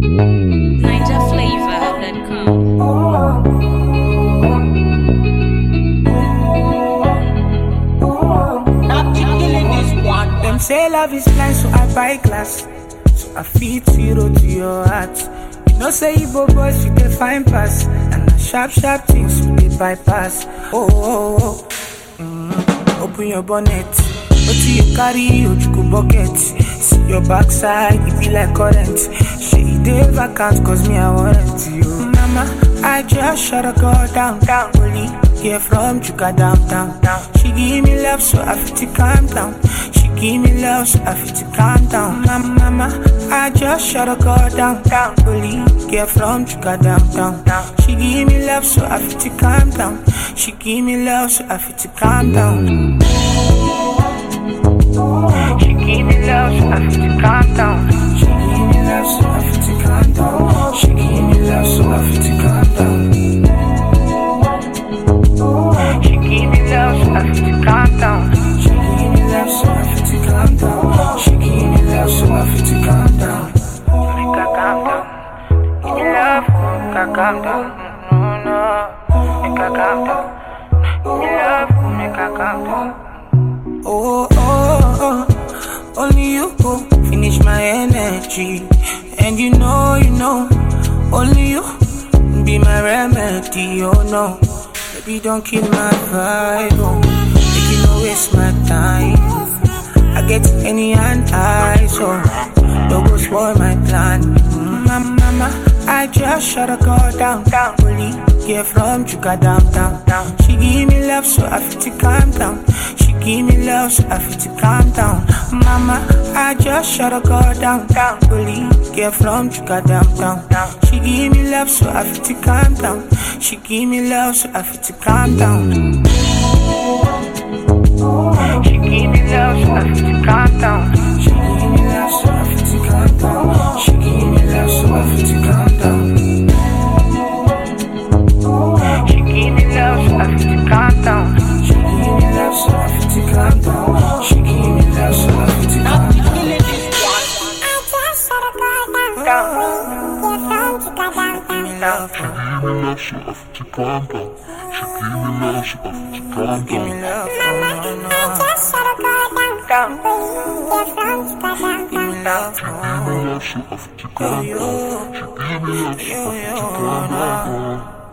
NigerFlavor.com. Them say love is blind, so I buy glass. So I feed zero to your heart. You know, say Igbo boys, you can find pass. And the sharp, sharp things you dey bypass. Oh, oh, oh. Mm. Open your bonnet. What do you carry? Ojuku bucket. See your backside, it be like current. She dey vacant, cause me, I want you. Mama, I just shut a girl down, down. Only here from Chuka down, down, down. She give me love, so I feel to calm down. She give me love, so I feel to calm down. Mama, mama, I just shut a girl down, down. Only here from Chuka down, down, down. She give me love, so I feel to calm down. She give me love, so I feel to calm down. She give me love, so I feel to calm down. She give me love, so I feel to calm down. She give me love, so I feel to calm down. She give me love, so I feel to calm down. She give me love, so I feel to calm down. She give me love, so I feel to calm down. Make her calm down. Give me love, make her calm down. No, no, make her calm down. Give me love, make her calm down. Oh, oh, oh, only you go finish my energy. And you know, you know, only you be my remedy. Oh no, baby, don't kill my vibe. Oh, make you no waste my time. I get any and I, so don't go spoil my plan. Mm, Mama, mama, I just shut a girl down, down. Only get from Chuka down, down, down. She give me love, so I feel to calm down. She give me love, so I feel to calm down. Mama, I just shut a girl down, down. Only get from Chuka down, down, down. She give me love, so I feel to calm down. She give me love, so I feel to calm down. She give me love, so I feel to calm down. She give me love, so I feel to calm down. She give me love, so I feel to calm down. She give me love, so I feel to calm down. She give me love, so I feel to calm down. She give me love, so I feel to calm down. Give me love, Give me love, so I feel to calm down. She give me love, so I feel to calm give me down. love, no, no, no. Down. Give me love, Give me love, so I feel to calm down. She give me love, so I feel to calm down.